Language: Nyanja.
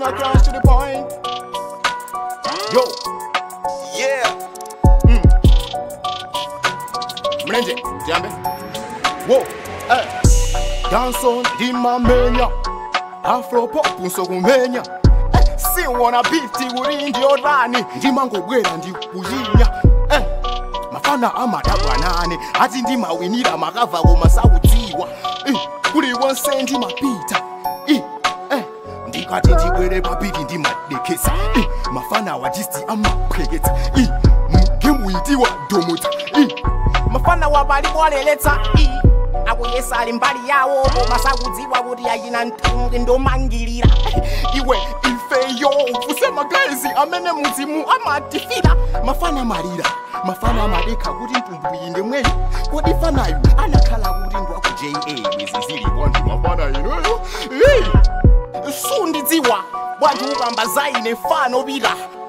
across to the point. Yo, Yeah. mlenje, jambe. Whoa, eh. Danson ndimamenya. Afro pop nsokumenya. Eh, siwona biti uri ndiorani ndimangobwera ndikuyinya eh. mafana amadabwanane ati ndimawinira makava kumasaudziwa eh. kuli wonse ndimapita eh. eh. ndikati ndibwere papiri ndimadekesa eh. mafana wajisti amapheketsa eh. mgemuitiwa domota eh. mufana wabali bwaleletsa i akuyesa ali mbali yawo koma sakudziwa kuti achina ntungi ndomangirira iwe ifeyo ufuse magazi amene muzimu amatifira mafana malira mafana amadekha kuti mtumbwinde mweyo kodi fanayu anakhala kuti ndwaku ja bwezi zilipo ndi mafana inuyo sundidziwa bwanji ukamba zaine fano pita